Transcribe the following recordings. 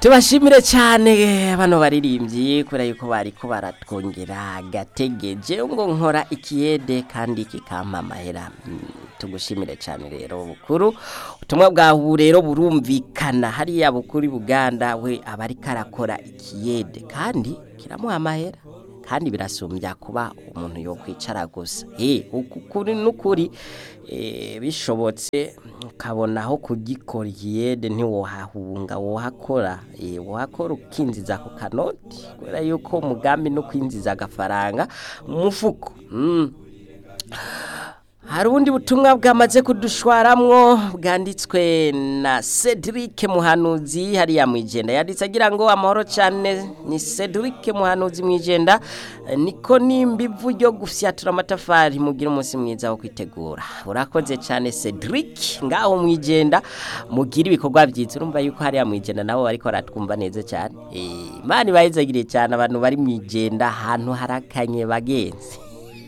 tubashimire cyane bano baririmbyi kubera yuko bariko baratwongera gategeje ngo nkora ikiyede kandi kikampa amahera Mm, tugushimire cyane rero bukuru ubutumwa bwawe rero burumvikana hariya bukuri buganda we aba ariko arakora ikiyede kandi kiramuha amahera kandi birasumbya kuba umuntu yo kwicara gusa eh ukuri n'ukuri eh bishobotse ukabona aho kugikora ikiyede ntiwohahunga wohakora eh wohakora ukinziza ku kanoti kubera yuko umugambi no kwinziza agafaranga mu mufuko mm. hari ubundi butumwa bwamaze kudushwaramwo bwanditswe na Cedric Muhanuzi hariya mwijenda yanditse agira ngo amahoro cyane ni Cedric Muhanuzi mwijenda Eh, niko nimbivu ryo gufyatura amatafari mugira umunsi mwiza wo kwitegura urakoze cyane Cedric ngaho mwijenda mugira ibikorwa byiza urumva yuko hariya mwijenda nabo bariko baratwumva neza cyane eh imana ibayizagiriye cyane abantu bari mwijenda ahantu harakanye bagenzi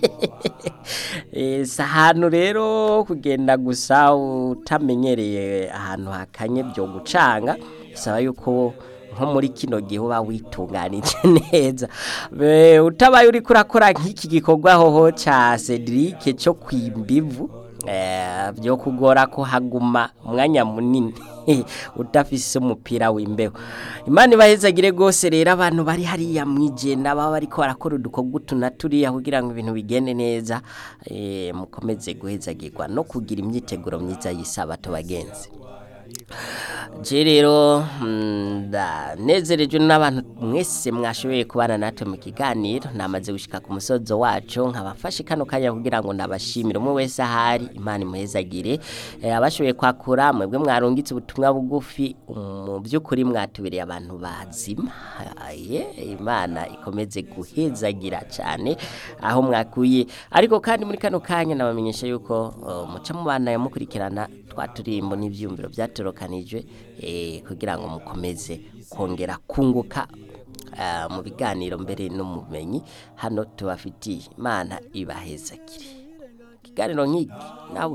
Eh, si ahantu rero kugenda gusa utamenyereye ahantu hakanye byo gucanga bisaba yuko nko muri kino gihe uba witunganije neza Be- utabaye uri kurakora nk'iki gikorwa hoho ca Cedric cyo kwimbivu eh, byo kugora ko haguma umwanya munini udafise umupira w'imbeho imana ibahezagire rwose rero abantu bari hariya mwijenda baba bariko barakora udukorwa utu na turiya kugira ngo ibintu bigende neza eh, mukomeze guhezagirwa no kugira imyiteguro myiza y'isabato bagenzi je rero mm, ndanezerejwe n'abantu mwese mwashoboye kubana natwe mu kiganiro namaze gushika ku musozo wacu nkabafashe kano kanya kugira ngo nabashimire umwe wese ahari imana imuhezagire eh, abashoboye kwakura mwebwe mwarungitse ubutumwa bugufi mu by'ukuri mwatubereye abantu bazima ye imana ikomeze guhezagira cyane aho mwakuye ariko kandi muri kano kanya nabamenyesha yuko uh, muca mubana yamukurikirana twaturimbo n'ivyumviro byatorokanijwe eh, kugira ngo mukomeze kongera kunguka ah, mu biganiro mbere n'umumenyi hano tubafitiye imana ibahezagire ikiganiro nk'iki nawe